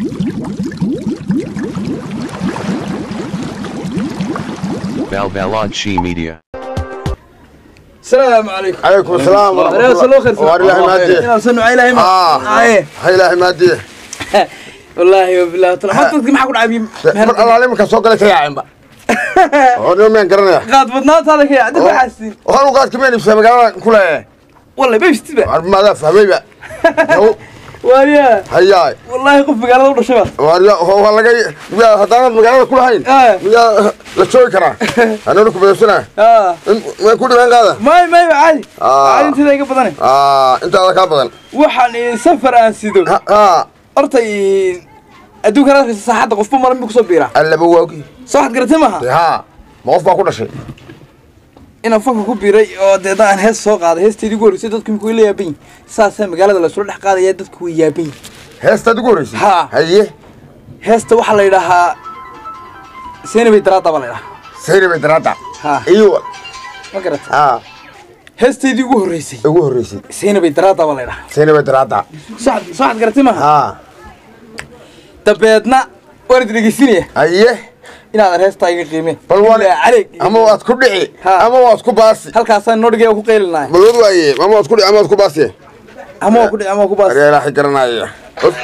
Balbalodshi Media. السلام عليكم عليكم السلام ورحمة أنا أرسل خير الله وإلهي ماديه أنا أرسل إلهي ما آه آه هاي إلهي ماديه والله وبالله ترى ما تذكر maxaa ku dhacay mar allaale markaa soo galay ka yaaceenba oo miyaan garanaya qaad badnaantaada ka yaacda waxaasin waxaan u qaadka meen ibsaa magaalada ku leeyahay والله ما يفتبع maadaa fahmayba واريا hayaay والله qof magaalada u dhashay baa waarya waa laga miyaa haddaanad magaalada ku lahayn آه miyaa la joogi karaa anana ku beesanaa آه way ku dhibeen qaada ما ما عادي آه. عادي انت iga badan intaada kaa badan waxaan safar aan sido ha horta adduunka raadkiisa saaxadda qofba maran buu kusoo biiraa allaba waagi soo waxaad garatay maaha ha ma qof baa ku dhashay inaan fanka ku biiray oo deedna aan hees soo qaaday heestaydii ugu horreysay dadku imika way la yaaban yihin saasaa magaalada laysula dhex qaadaya dadku way yaaban yihin heestaad ugu horreysay Ha. haye heesta waxaa la yidhaahaa seenabay daraada baa la yidhahaa sayri bay daraada Ha. iyo ma garata ha heestaydii ugu horreysay ugu horreysay seenabay daraada baa la yidhahaa sayri bay daraada soo waxaad- soo waxaad garatay maaha ha dabeedna waan idi dhegeysinaya haye inaadan heestaa iga qiimeen bal waan Ilaa caleeg ama waad ku dhici Ha. ama waad ku baasi halkaasaan noo dhigay oo ku qeylinahay bal wad waaye ama waad ku dhici ama waad ku baasi ama waa ku dhici ama waa ku baas ariga ilaahay garanaya Of.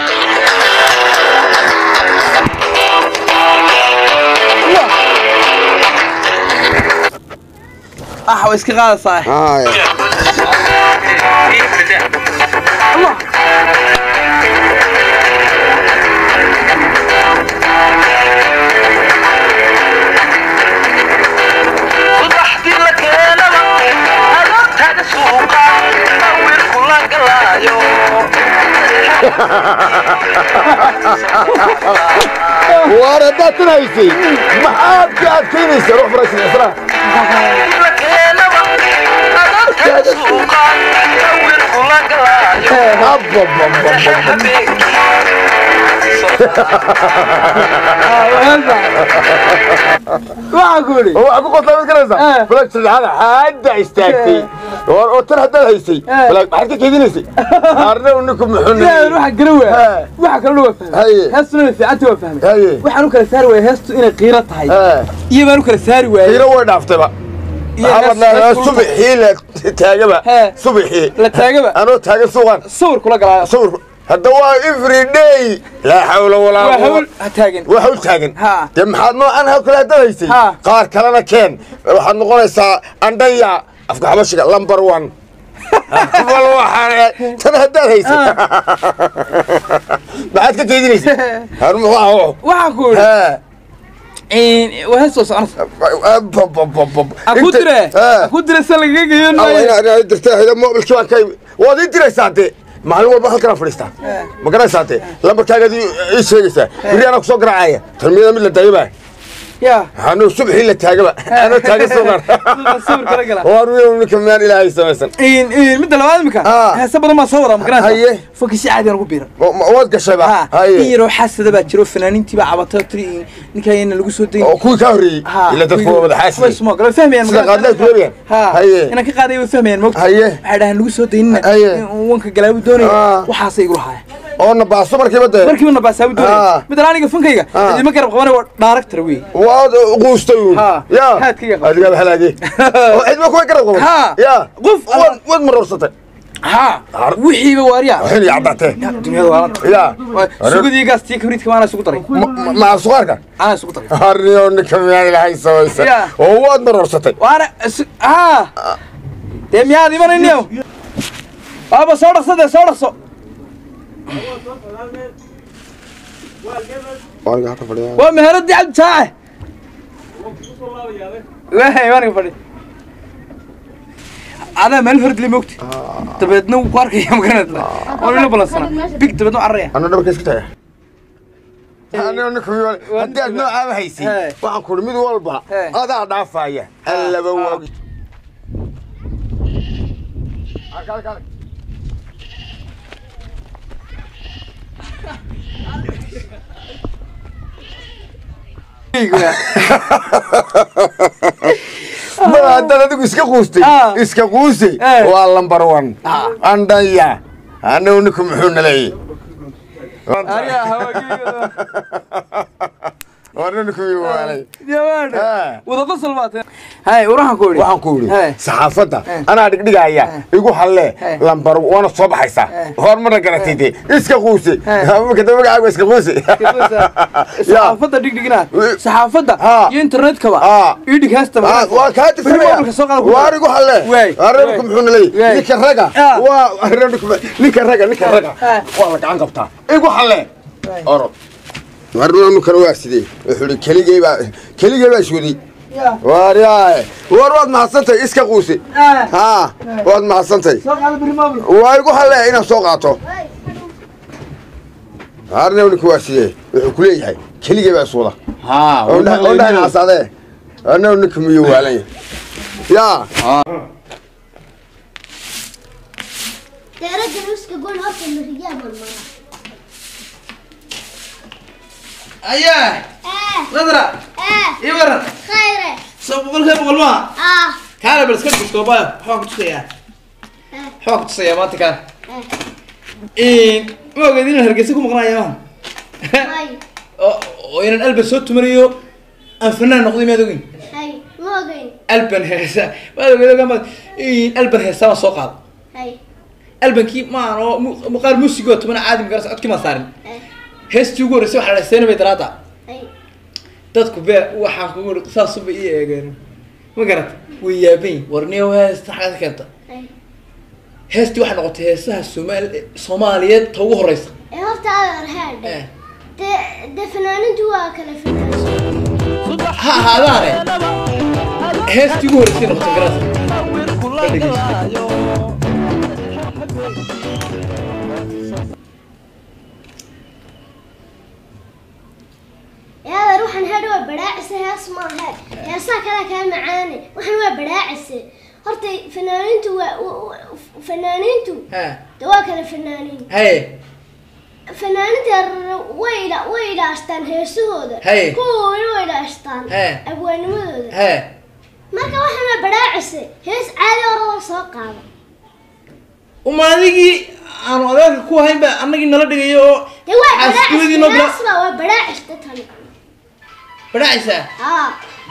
ah waa iska qaadaysaa Haya. subaxdii la keenaba aroortaada suuqa wiilku la galaayo waar haddaad tunaysay maxaad ka adkaynaysa ruux faraysan isra la keenaba aroortaada suuqa wiilku la galaayo waxaa ku yidhi waxaa ku qosla mid garanaysa Eh. balaag saddexaad hadda istaagtay oo oo tan haddaad haysay Eh. balaag maxaad ka keydinaysay arna ninku muxuu ilaahay waxa gara He. waa waxa kalena waa fahmay Haye. heestuna way fiicanta waa fahmay Haye. waxaan u kala saari waayay heestu inay qiiro tahay iyo baan u kala saari waayay qiiro way dhaaftayba Iyo maxamed hees- laa hees kulul subixii la taagaba He. subixii la taagaba anoo taagan suuqan sawir kula galaayo sawir hadda waa every day laa xawla walaa waa quwwata hawl ha taagan waa hawl taagan Ha. dee maxaad noocan hawl kale haddaad haysay Ha. qaar kalena keen waxaad noqonaysaa andhaya afka xabashiga number one bal waxaan tan haddaad haysay maxaad ka keydinaysay har muxuu ahaa waxaa ku yidhi waa hees soo soconaysa ha ku dire ha ku dire se lagaga geeyo maayo dirta mobilkii baan ka waad ii diraysaa dee maalin walba halkanaa fadhiistaa ma garanaysaa dee lambarkaagaad ii sheegaysaa beri anaa kusoo garaacaya talmiyada mid la daayaba ya anuu subxii la taagaba anoo taagan suuqan sawir kala gala waa ninka maan ilaahay samaysan midda labaad imika Ah. heese badan baa soo wadaa ma garanaysa Haye. fanki si caadi aan ugu biiran Ma- ma- waad gashayba ha in haye yaroo xasada baa jiro fanaaniintii baa cabatay oo tiri ninkaayana lagu soo dayin oo kuwii kaa horreeyey ila dadku waa wada xaasiyey fahmayaan sida qaadlaad ku leeyahay ha haye inaan ka qaaday way fahmayaan mogta Haye. waxay dhahaan lagu soo daynina Haye. in wanka galaabu doonaya Ah. waxaasay igu lahaaya oo nabaaso markiiba dee markiiba nabaasaabu Ah. doonaya midda aniga fankayga Ah. idima garab qabanay waa daaragtar wey waad quustay uun Ha. ya Haadkayga qaba. adigaaba halaagay oo cidma kuwa garab qaban Ha. ya Qof waad waad maroorsatay ha wixiiba waariya waxin iyo caddaatee dunyada waalanta ya sugudii gaas tiyo kabriidka maanaa isugu daray maca suqaarka anaa isugu daray harniyo ninka miyaa ilaahay samaysan Ya. oo waad maroorsatay waana isu- ha dee miyaad imanayniyo baaba soo dhaqso dee soo dhaqso waa meheradii cabdi jaace waay waaniga fadhi adaa meel hordle mogti dabeedna wuu ku arkaya magaranad waa ila balansana big dabeedna u cararaya anuu dhabarka iska taga anuu ninka miyaa haddii aad noocaaba haysay He. waxaan kuri mid walba He. adaa dhaafaya allaba Ah. waagi mar haddaad adigu iska quustay Ah. iska quusay Eh. waa lambar one Ah. andhaya anagu ninku muxuu naleeyey ariga hawaageega waa nin kuwii waalay diyawaadhe Eh. wada qosol baatee hay waxaan ku idhi waxaan ku Hey. yidhi saxaafadda Eh. anaa dhigdhigaya igu halle Hey. lambar waana soo baxaysaa Eh. hormarna garatay dee iska quuse Eh. kada magacaaga iska quuse saxaafadda dhigdhigina saxaafadda Ha. iyo internetkaba Ha. ii dhig heesta Ah, waa kaa mobilka soo qaada ku tirsanaya waar igu halle Waay. reerku Waay. muxuu nalay Waay. ninka raga Ah. waa reerku ninka raga ninka raga Ah. waa la gacan qabtaa igu halle Waay. orod warnanu kale waa sidee wuxuu ihi keligey baa keligey baa iswaday waar yaay war waad mahadsantahay iska quuse ha waad mahadsantahay soo qaada biri mobil waa igu halle inaan soo qaato arna ninka waa sidee wuxuu ku leeyahay keligey baa iswada ها ondhahay nacasadee arna ninka miyuu waalan yahay yaa Daraja nuska goon horta mariyaa marmara. ayaa Eh, nadra eh, ii waran khayre. soo boqolkee boqol maa Ah, kaale bal iska duskoobayo waxbaan ku tusayaa eh, waxbaan ku tusayaa maanta kaale eh. ma ogeed inaan hargeysa ku maqnaaya maaha Hay, oo oo inaan alban soo tumanayo aan fanaan noqday maad ogin hay, ma ogeyn. alban heesa maad ogeed ogaan baad alban heesa baan soo qaado Hay, albankii maan oo mu- muuqaal muusigoo tumana caadi magaras codkii maan saarin eh, heestii ugu horreysay waxaa la dhahay bay daraada hay. dadku bee waxaan kugu iri saasuba ii eegeen ma garata way yaaban warniyo heesta xagad keenta Hay. heestii waxay noqotay heesaha soomaali soomaaliyeed ta ugu horeysa Eh, horta adeer headhe. Eh. De- de fanaanintu waa kala fanaansan. ha ahaadaane heestii ugu horreysay noqotay garas Eh, adeer waxaan headhe waa badhaacise, hees maahe. Heesaha kale kaa macaane. Waxaan waa badhaacise. Horta fanaanintu waa- wa- wa- fanaanintu ha de waa kala fanaanin. haye fanaaninta way ila- way ilaashtaan heesahooda Hey. kuwa weli way ilaashtaan Hey. abwaanimadooda ha marka waxaana badhaacise hees caadi orada soo qaada uma adigii aanu adeerka ku hayn ba annagii nala dhigayo oo dee waa xaaskimadii noo bila badhaacisba waa badhaacista tani badhacaysaa haa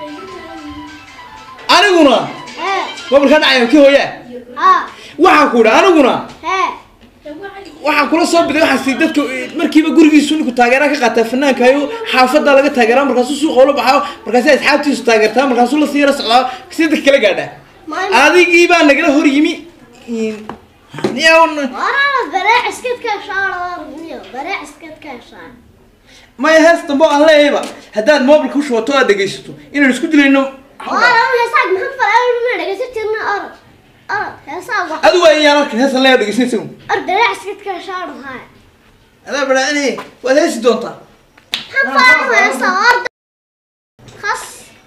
aniguna hee mobilka dhacayo kii hooyaa haa waxaan ku idhi aniguna hee waxaan kula soo biday waxaa si dadka eh, markiiba gurigiisu ninku taageera ka qaataa fanaanka ayo xaafadda laga taageeraa markaasuu suuqa ula baxaa markaasi asxaabtiisu taageertaa markaasuu la sii yara socdaa si dadka kala gaadhaa Maanta- adigii baa nagala hor yimi niyawn waraana badhaaciskadkaa shaarniyo badhaaciskadkaa shaar maya hees dambe oo aan leeyayba haddaad mobilka u shubato aad dhegaysato inaan isku dilayno waraana heesaag maxaa falaa ma dhegaysan jirna orod orod heesaag wax adigu waa iyaan arkin heesan leeya dhegaysanaysa or badhaaciskadkaa shaar haa adaa badhaacinaya waad heesi doontaa maxaa falaa heesaa orda khas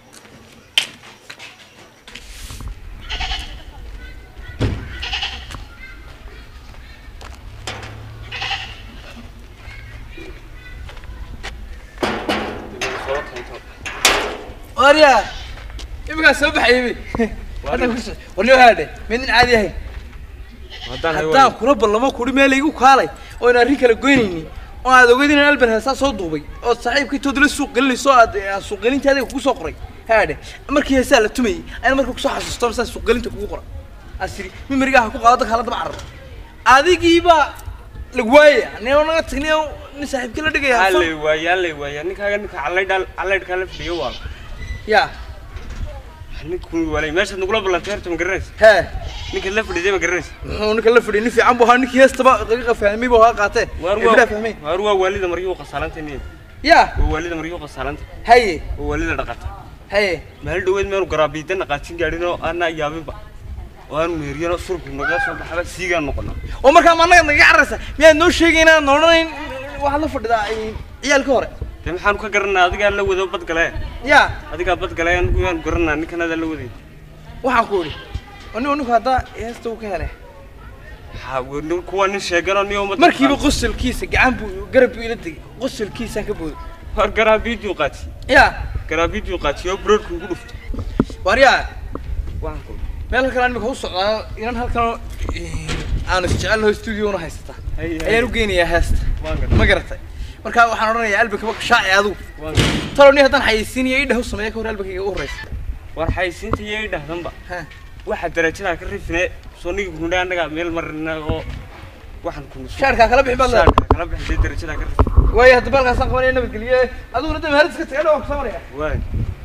waryaa iminkaa soo baxayay warniyo haadhe midin caadi ahayn haddaan kula ballamo kuri meel igu kaalay oo aan arrin kala goynaynin oo aad ogeyd inaan alban heesaa soo duubay ood saaxiibkii toodla suuq gelinayso oo aad aan suuq gelinta adiga kugu soo qoray haadhe markii heesaa la tumayay ayna marka kusoo xasuusto masaa suuq gelinta kugu qoray asiri mimariga ha ku qaado dadka hala daba cararo adigiibaa lagu waayaya nin naga tagniyo nin saaxiibkii la dhigaya allay waaya allay waaya ninkaaga ninka callaydha callaydhkaa la fadhiyo waa ya ninkun walay meeshaad nagula ballantay horta ma garanaysa hee ninka la fadhiday ma garanaysa muxuu ninka la fadhiyay nin fiican buu ahaa ninkii heestaba daqiiqa fahmay buu ahaa qaatee waar ibdaa fahmay waa waar waa waalida maryuu qasaalanta niya ya waa waalida maryuu qasaalanta haye waa waalida dhaqata haye meel dhaweed meenu garaabiida naqaajin gaadhin oo aanaa yaabinba oo aanu meeriyano surku naga soo baxaba siigaan noqono oo markaa ma annaga naga cararaysa miyaad noo sheegay inaan odhanayn waxaad la fadhidaa ciyaalka hore dee maxaanu ka garanaa adigaa la wado badgale ya adigaa badgale anigu yaanu garanaa ninkan adaa la waday waxaan ku idhi anigu ninku haddaa heesta uu ka helay ha nin kuwa nin sheeganoo niyo umad markiiba qosolkiisa gacan buu garab buu ila tegay qosolkiisaan ka booday war garaabiiduu qaati ya garaabiiduu qaati oo broodku ugu dhufto waaryaa waxaan ku meel halkan imika u socdaa inan halkan aanu isjecelnaho studio una haysata Hay, hay. ayaan u geynayaa heesta waan gartay ma garatay markaa waxaan odhanayaa albankaba shaaci adigu talo ni haddaan xayeysiinayo idhaw sameeya ka hor albankayga u horreysa war xaysiinta iyo i dhahdanba Ha. waxa darajadaa ka rifine soo nigi kunudhe annaga meel marina oo waxaan kunu shaarkaa kala bixi baad leedahay shaarka kala bixisay darajadaa ka rifine waayo hadda baalkaasaan qabanaya nabadgelye adiguna dee mahadis ka tagay dhawaan ku samaraya waay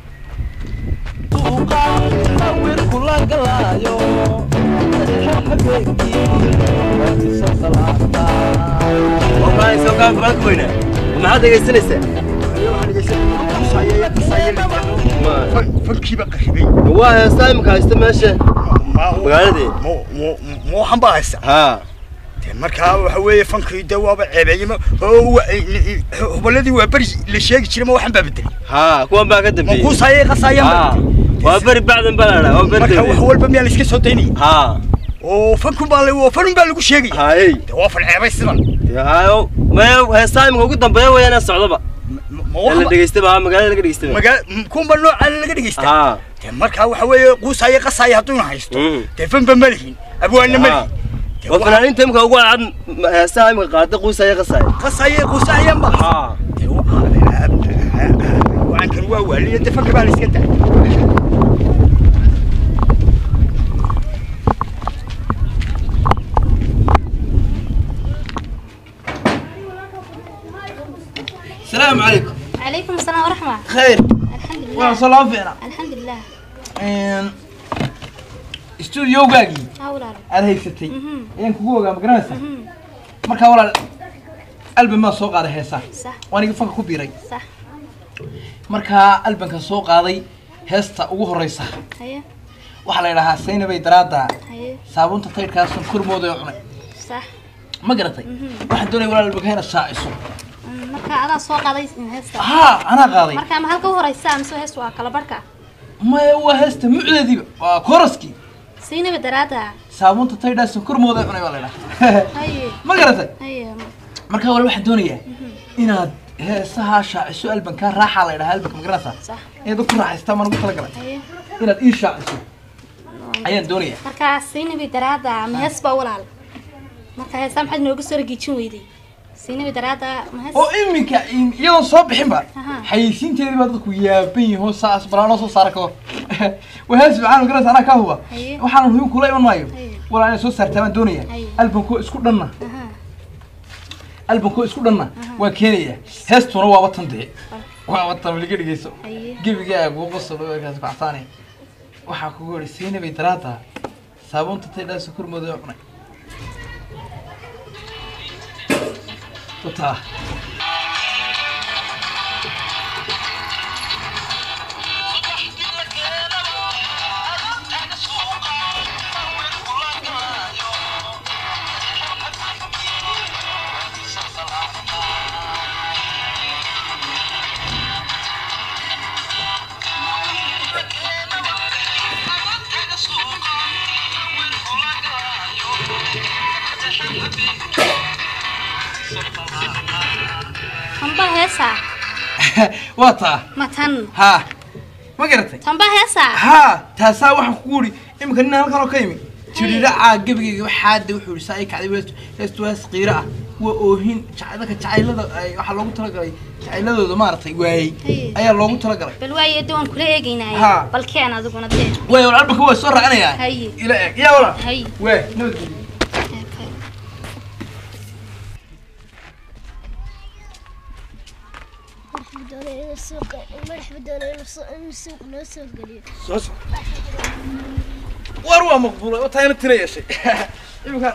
maxaad dhegaysanaysaa fankiiba qaribay waa heestaa imika haysta meesha magaaladii ma waxan baa haysta haa dee markaa waxa weeye fankii de waaba ceebeeyey ma oo wa- hubaladii waa beri la sheegi jiray ma waxan baa bedelay haa kuwan baa ka ma dambeeyey kuusaayay qasaayaan haa waa beri bacdan baa la dhaa waa beri marka wax dambeeyey walba miyaa la iska soo daynaya haa oo fankun baa la oo fanun baa lagu sheegaya haayey dee waa fan ceebay sidan haayo maya heestaa imika ugu dambeeya weeyaan socdaba ma ee la waxan dhegaystaba haa magaalada laga dhegaystaba magaa kunba noocaan laga dhegeysta haa dee markaa waxa weeye quusaaya qasaaya hadduuna haysto Mm. dee fanba ma lihin abwaanna ma lihin Dee waa waa- fanaaniinta imika ugu cadcad heestaha imika qaada quusaya qasaaya qasaaya quusaaya ma haa dee waa- wacankan waa waaliya dee fanka baa la iska daa asalaamu calaykum عليكم السلام ورحمة khayr الحمد لله waan soo laba fiicna الحمد لله stuudiogaagii هاولا aad haysatay Mhm. ayaan kugu ogaa ma garanaysaa markaa walaal albam baan soo qaaday heesaa صح waan iga fanka ku biiray صح markaa albankan soo qaaday heesta ugu horreysa هيا waxaa la yidhahaa saynabay daraadda هيا saabuunta taydhkaasan kormooda ee cunay صح ma garatay waxaan doonaya walaal albanka inaad shaaciso marka adaa soo qaaday heesta haa anaa qaaday marka ma halka u horeysa mise heesta waa kala barhka maya waa heesta mucdeediiba waa kooraskii siinaba daraada saabuunta taydhaasan kormooda ee cunay baa la yidhahaa haye ma garatay haye markaa walaal waxaan doonayaa inaad heesahaa shaaciso albankaa raaxaa la yidhahaa albanka ma garanaysaa صح inaad ku raaxaystaan baan ugu talagalay haye inaad ii shaaciso ayaan doonayaa marka siinaba daraada ma hees baa walaal marka heesta maxaad nooga soo ragiijin weyday siinaba daraada ma hees oo iminka in- iyadoon soo bixinba Aha. xayeysiinteedii baa dadku yaaban yihiin saas balaanoo soo saara kahor wahaas maxaan garanaysa anaa kaa huba Haye. waxaan hubin kula iman maayo Haye. walaa inay soo saartaa baan doonaya Haye. albankoo isku dhanna Aha. albankoo isku dhanna waan keenayaa heestuna waaba tan dee waaba tan weliga dhigeyso Haye. gebigaagu qosol kaas kacsaane waxaa kugu yidhi siinabay daraada saabuunta taydhaasa kormooda cunay wataa tanba heesa waa taa ma tan haa ma garatay tanba heesa haa taasaa waxaan kugu yidhi iminka nin halkan oo ka yimi jiridhacaa gebigayga waxaada wuxuu yidhi saa ii kacday weestu heestu hees qiiro ah waa oohin jac- dadka jacaylada ay- waxaa loogu talagalay jacayladooda maaragtay waayey Haye. ayaa loogu talagalay bal waaye de waan kula eegaynaaye Ha. bal keen adiguna dee waay wal albanka waa soo raacinayaa Haye. ila eeg yaa wala Haye. waay nabadgelyo madax doonay inuu suuqa madax doonay inuu soo- inuu suuqa noo soo geliyo soo soc war waa maqbuulay oo taayna tira yeeshay iminka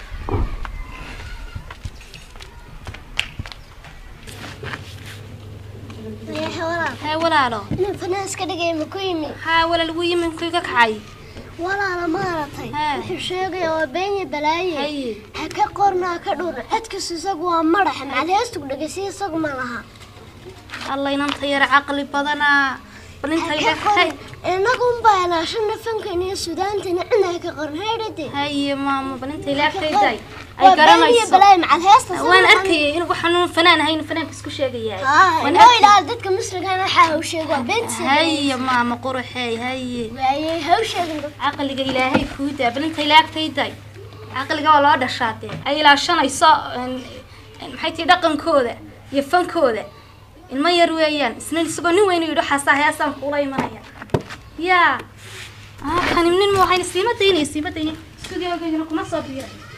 Ayaha walaal hee walaalo inuu fanaas ka dhigay ma ku yimi haa walaal wuu yimi inkuu iga kacay walaala maaragtay Haa. wuxuu sheegaya waa beenya balaaye Haye. ha ka qornaa ka dhur codkiisu isagu waa madaxa macali heestu dhegeysiya isagu ma laha alla inanta yara caqli badanaa bal inta ha iga ka qorin inagu unbaa ilaashana fankan iyo sudaantana cina ha ka qorin haydhade haye maama bal inta ila agtayday ay waa beenya garanayso balaaye macali heesta waan arkayay inuu waxaan fanaan ahayn fanaanka isku sheegayaa waan noo arkayay. ilaal dadka musrigan waxaa haw sheeg waa beenta haye maama quruxey haye waayey haw sheegin dadka caqliga ilaahay kuu daa bal inta ila agtayday caqliga waa loo dhashaa dee ay ilaashanayso een- een maxay tihi dhaqankooda iyo fankooda ilmo yar weeyaan isna isagoo nin weyn yidhi xasaa heesaan kuula imanaya yaa ah kani nin ma waxayna siima daynaya siima daynaya studiogayna kuma soo biiray